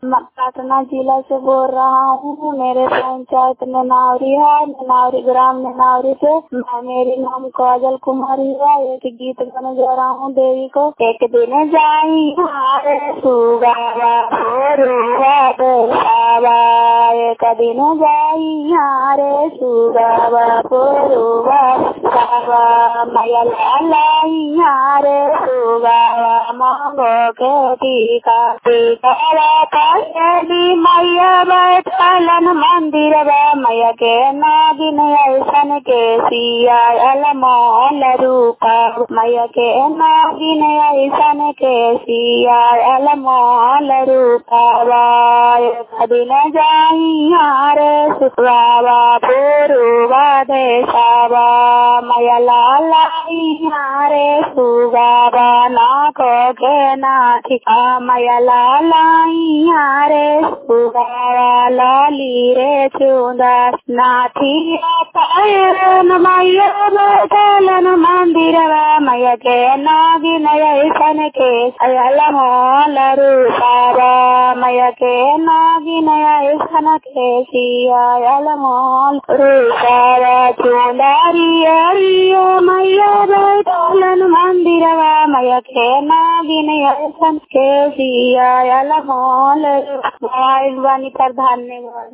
म- पटना जिला से बोल रहा हूँ मेरे पंचायत में नावरी है नावरी ग्राम में नावरी से मैं मेरी नाम काजल कुमारी है एक गीत गाने जा रहा हूँ देवी को एक दिन जाई हारे सुगावा भोरुआ बेसावा एक दिन जाई हारे सुगावा भोरुआ बेसावा मैया लाई हारे सुगावा मांगो के टीका टीका कैली मैया बैठलन मंदिर मैया के नागिन ऐसन के सिया अलमोल रूपा मैया के नागिन ऐसन के सिया अलमोल रूपा दिन जाई हारे सुसवावा पुरुवा देशावा मैया लालाई हारे सुगावा नाको के नाथिका मैया लालाई हारे सुगावा लाली रे चुंदर नाथिया पायन मैया बैठलन मंदिर मैया के नागिन ऐसन के अयल मोल रूपावा मैया के नागिन ऐसन के सिया अयल मोल रूपावा चुंदरी अरिया मैया बैठलन मंदिर मैया के नागिन ऐसन के सिया अयल मोल रूपावा बानी पर धन्यवाद